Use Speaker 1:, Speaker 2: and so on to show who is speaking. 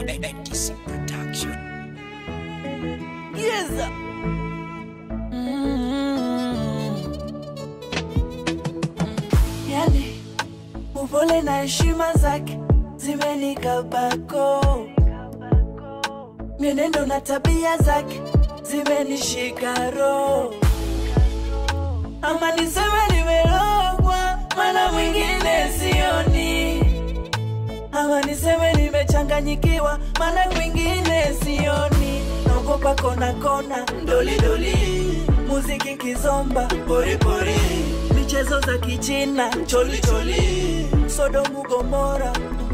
Speaker 1: ADC Production.
Speaker 2: Yes. Yani upole na heshima zake zimenikabako, mienendo na tabia zake zimenishika roho, ama niseme nimerogwa, maana mwingine sioni, ama niseme nimechanganyikiwa, maana kwingine sioni, naogopa kona kona, doli doli, muziki kizomba, pori pori, michezo za kichina, choli choli, Sodomu Gomora,